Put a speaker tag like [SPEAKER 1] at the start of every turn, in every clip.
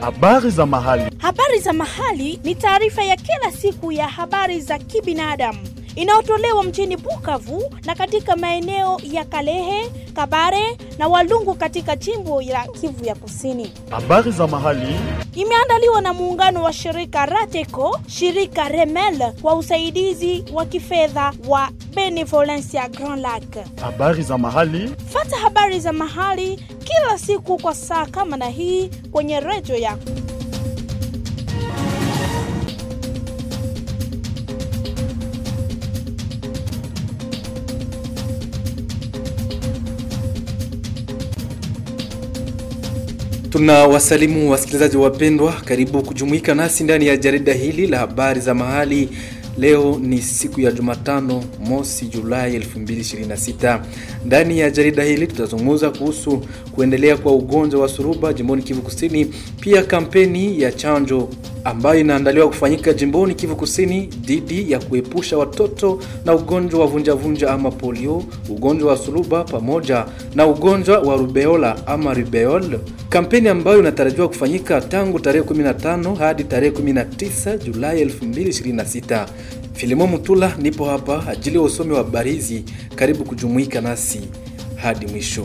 [SPEAKER 1] Habari za mahali.
[SPEAKER 2] Habari za mahali ni taarifa ya kila siku ya habari za kibinadamu inayotolewa mjini Bukavu na katika maeneo ya Kalehe, Kabare na Walungu katika jimbo la Kivu ya Kusini.
[SPEAKER 1] Habari za mahali.
[SPEAKER 2] Imeandaliwa na muungano wa shirika Rateco, shirika Remel kwa usaidizi wa kifedha wa Benevolencia Grand Lac.
[SPEAKER 1] Habari za mahali.
[SPEAKER 2] Fata habari za mahali kila siku kwa saa kama na hii kwenye redio yako.
[SPEAKER 3] Tunawasalimu wasikilizaji wapendwa, karibu kujumuika nasi ndani ya jarida hili la habari za mahali. Leo ni siku ya Jumatano, mosi Julai 2026. Ndani ya jarida hili tutazungumza kuhusu kuendelea kwa ugonjwa wa suruba jimboni Kivu Kusini, pia kampeni ya chanjo ambayo inaandaliwa kufanyika jimboni Kivu Kusini dhidi ya kuepusha watoto na ugonjwa wa vunjavunja ama polio, ugonjwa wa suluba pamoja na ugonjwa wa rubeola ama rubeol, kampeni ambayo inatarajiwa kufanyika tangu tarehe 15 hadi tarehe 19 Julai 2026. Filimo Mutula nipo hapa ajili ya usomi wa habari hizi. Karibu kujumuika nasi hadi mwisho.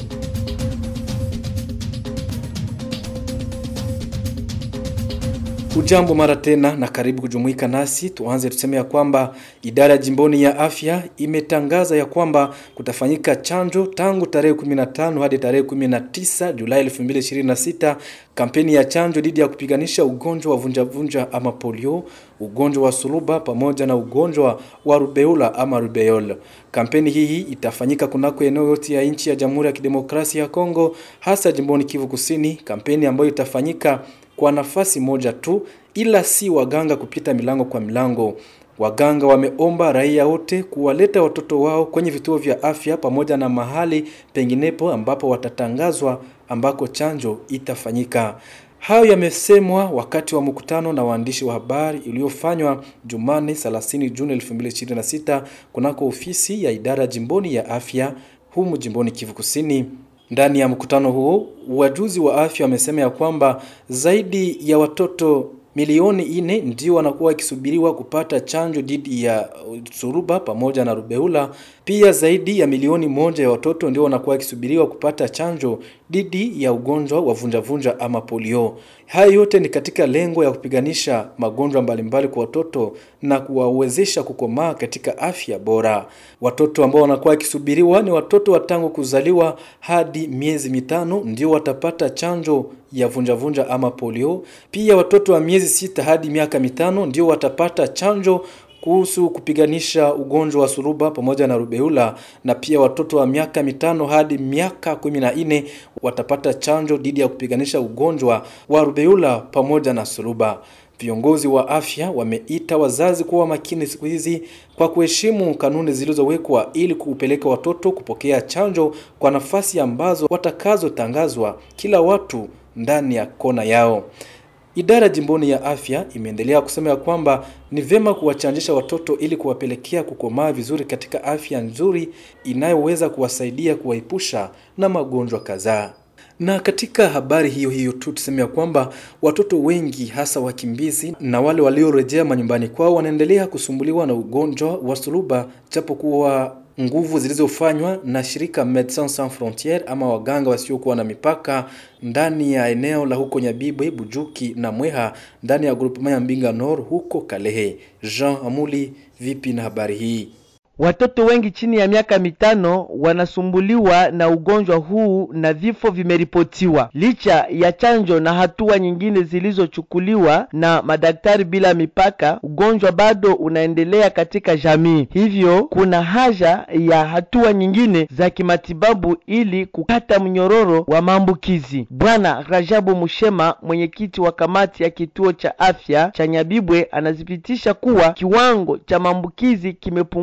[SPEAKER 3] Ujambo mara tena na karibu kujumuika nasi. Tuanze tuseme ya kwamba idara ya jimboni ya afya imetangaza ya kwamba kutafanyika chanjo tangu tarehe 15 hadi tarehe 19 Julai 2026, kampeni ya chanjo dhidi ya kupiganisha ugonjwa wa vunjavunja ama polio, ugonjwa wa suluba pamoja na ugonjwa wa rubeula ama rubeol. Kampeni hii itafanyika kunako eneo yote ya nchi ya Jamhuri ya Kidemokrasia ya Kongo, hasa jimboni Kivu Kusini, kampeni ambayo itafanyika kwa nafasi moja tu, ila si waganga kupita milango kwa milango. Waganga wameomba raia wote kuwaleta watoto wao kwenye vituo vya afya pamoja na mahali penginepo ambapo watatangazwa ambako chanjo itafanyika. Hayo yamesemwa wakati wa mkutano na waandishi wa habari uliofanywa Jumane 30 Juni 2026 kunako ofisi ya idara jimboni ya afya humu jimboni Kivu Kusini. Ndani ya mkutano huo wajuzi wa afya wamesema ya kwamba zaidi ya watoto milioni ine ndio wanakuwa wakisubiriwa kupata chanjo dhidi ya suruba pamoja na rubeula. Pia zaidi ya milioni moja ya watoto ndio wanakuwa wakisubiriwa kupata chanjo dhidi ya ugonjwa wa vunjavunja ama polio. Haya yote ni katika lengo ya kupiganisha magonjwa mbalimbali kwa watoto na kuwawezesha kukomaa katika afya bora. Watoto ambao wanakuwa wakisubiriwa ni watoto wa tangu kuzaliwa hadi miezi mitano ndio watapata chanjo ya vunjavunja ama polio. Pia watoto wa miezi sita hadi miaka mitano ndio watapata chanjo kuhusu kupiganisha ugonjwa wa suruba pamoja na rubeula, na pia watoto wa miaka mitano hadi miaka kumi na nne watapata chanjo dhidi ya kupiganisha ugonjwa wa rubeula pamoja na suruba. Viongozi wa afya wameita wazazi kuwa makini siku hizi kwa kuheshimu kanuni zilizowekwa ili kupeleka watoto kupokea chanjo kwa nafasi ambazo watakazotangazwa kila watu ndani ya kona yao. Idara jimboni ya afya imeendelea kusema ya kwamba ni vyema kuwachanjisha watoto ili kuwapelekea kukomaa vizuri katika afya nzuri inayoweza kuwasaidia kuwaepusha na magonjwa kadhaa. Na katika habari hiyo hiyo tu tuseme ya kwamba watoto wengi hasa wakimbizi na wale waliorejea manyumbani kwao wanaendelea kusumbuliwa na ugonjwa wa suluba japokuwa nguvu zilizofanywa na shirika Medecins Sans Frontieres ama waganga wasiokuwa na mipaka ndani ya eneo la huko Nyabibwe, Bujuki na Mweha ndani ya groupement ya Mbinga Nord huko Kalehe. Jean Amuli, vipi na habari hii?
[SPEAKER 4] Watoto wengi chini ya miaka mitano wanasumbuliwa na ugonjwa huu na vifo vimeripotiwa. Licha ya chanjo na hatua nyingine zilizochukuliwa na madaktari bila mipaka, ugonjwa bado unaendelea katika jamii. Hivyo kuna haja ya hatua nyingine za kimatibabu ili kukata mnyororo wa maambukizi. Bwana Rajabu Mushema, mwenyekiti wa kamati ya kituo cha afya cha Nyabibwe, anathibitisha kuwa kiwango cha maambukizi kimepungua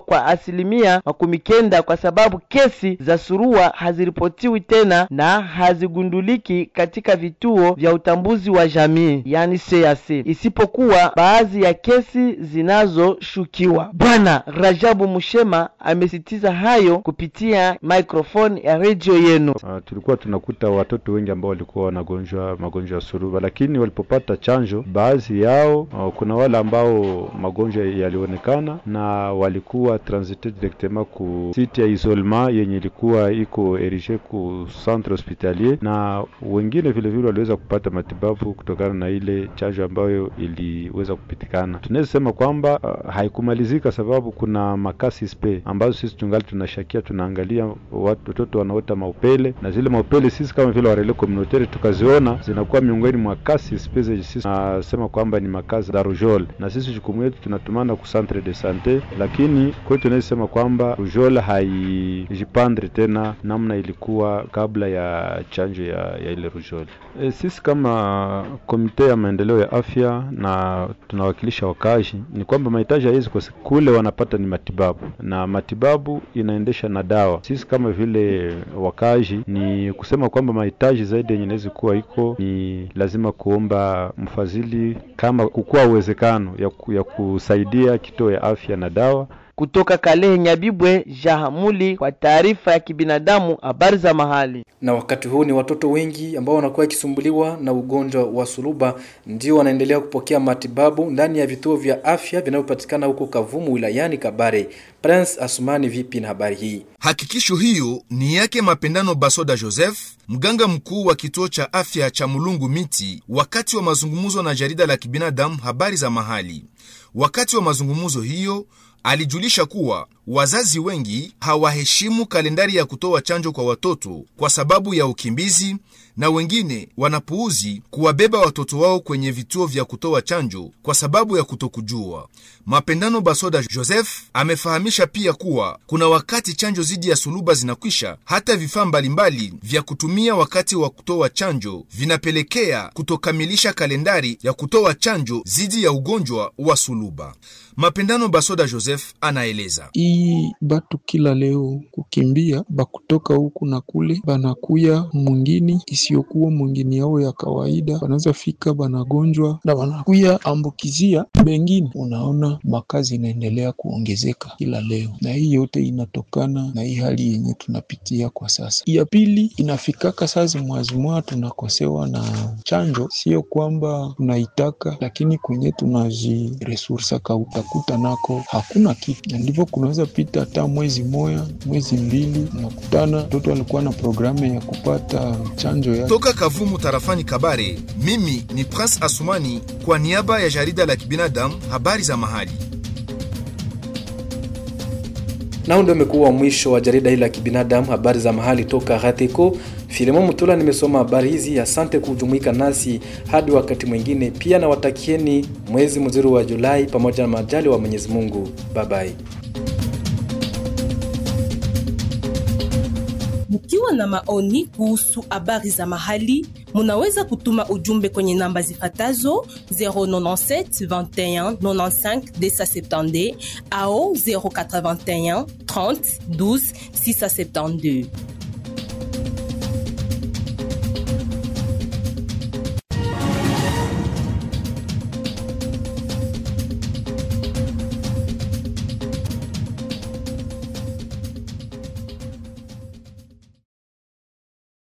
[SPEAKER 4] kwa asilimia makumi kenda kwa sababu kesi za surua haziripotiwi tena na hazigunduliki katika vituo vya utambuzi wa jamii yani CAC, isipokuwa baadhi ya kesi zinazoshukiwa. Bwana Rajabu Mushema amesitiza hayo kupitia microphone ya redio yenu.
[SPEAKER 5] Uh, tulikuwa tunakuta watoto wengi ambao walikuwa wanagonjwa magonjwa ya suruba, lakini walipopata chanjo, baadhi yao uh, kuna wale ambao magonjwa yalionekana na walikuwa transite directement ku site ya isolement yenye ilikuwa iko erige ku centre hospitalier, na wengine vile vile waliweza kupata matibabu kutokana na ile chanjo ambayo iliweza kupitikana. Tunaweza sema kwamba uh, haikumalizika sababu kuna makasi spe ambazo sisi tungali tunashakia, tunaangalia watoto wanaota maupele na zile maupele sisi kama vile warele communautaire tukaziona zinakuwa miongoni mwa kasi spe zenye sisi tunasema kwamba ni makazi za rujol, na sisi jukumu yetu tunatumana ku centre de sante, lakini kwetu tunaweza sema kwamba rujol haijipandre tena namna ilikuwa kabla ya chanjo ya, ya ile rujol. E, sisi kama komite ya maendeleo ya afya na tunawakilisha wakazi ni kwamba mahitaji ya hizi kule wanapata ni matibabu na matibabu inaendesha na dawa. Sisi kama vile wakazi ni kusema kwamba mahitaji zaidi yenye inaweza kuwa iko ni lazima kuomba mfadhili kama kukuwa uwezekano ya, ku, ya kusaidia kituo ya afya na dawa
[SPEAKER 4] kutoka Kalehe Nyabibwe, Jahamuli kwa taarifa ya kibinadamu, habari za mahali.
[SPEAKER 3] Na wakati huu ni watoto wengi ambao wanakuwa wakisumbuliwa na ugonjwa wa suluba ndio wanaendelea kupokea matibabu ndani ya vituo vya afya vinavyopatikana huko Kavumu wilayani Kabare. Prince Asumani, vipi na habari hii?
[SPEAKER 6] Hakikisho hiyo ni yake Mapendano Basoda Joseph, mganga mkuu wa kituo cha afya cha Mulungu Miti, wakati wa mazungumzo na jarida la kibinadamu habari za mahali. Wakati wa mazungumzo hiyo alijulisha kuwa wazazi wengi hawaheshimu kalendari ya kutoa chanjo kwa watoto kwa sababu ya ukimbizi, na wengine wanapuuzi kuwabeba watoto wao kwenye vituo vya kutoa chanjo kwa sababu ya kutokujua. Mapendano Basoda Joseph amefahamisha pia kuwa kuna wakati chanjo dhidi ya suluba zinakwisha, hata vifaa mbalimbali vya kutumia wakati wa kutoa chanjo vinapelekea kutokamilisha kalendari ya kutoa chanjo dhidi ya ugonjwa wa suluba. Mapendano Basoda Joseph anaeleza
[SPEAKER 7] iyi batu kila leo kukimbia bakutoka huku na kule, banakuya mwingini isiyokuwa mwingini yao ya kawaida, banaweza fika banagonjwa na banakuya ambukizia bengine. Unaona makazi inaendelea kuongezeka kila leo, na hii yote inatokana na hii hali yenye tunapitia kwa sasa. Ya pili inafikaka sazi mwazimwa tunakosewa na chanjo, sio kwamba tunaitaka, lakini kwenye tunajiresursaka utakuta nako hakuna kitu, na ndivyo kunaweza pita hata mwezi moya mwezi mbili, unakutana mtoto alikuwa na programu ya kupata chanjo ya
[SPEAKER 6] toka Kavumu tarafani Kabare. Mimi ni Prince Asumani kwa niaba ya jarida la kibinadamu habari za mahali.
[SPEAKER 3] Nao ndio umekuwa mwisho wa jarida hili la kibinadamu habari za mahali toka Rateko. Filemon Mutula nimesoma habari hizi. Asante kujumuika nasi hadi wakati mwingine. Pia nawatakieni mwezi mzuri wa Julai pamoja na majali wa Mwenyezi Mungu. Bye bye.
[SPEAKER 8] Mkiwa na maoni kuhusu habari za mahali, munaweza kutuma ujumbe kwenye namba zifatazo 097 21 95 270 au 081 30 12 672.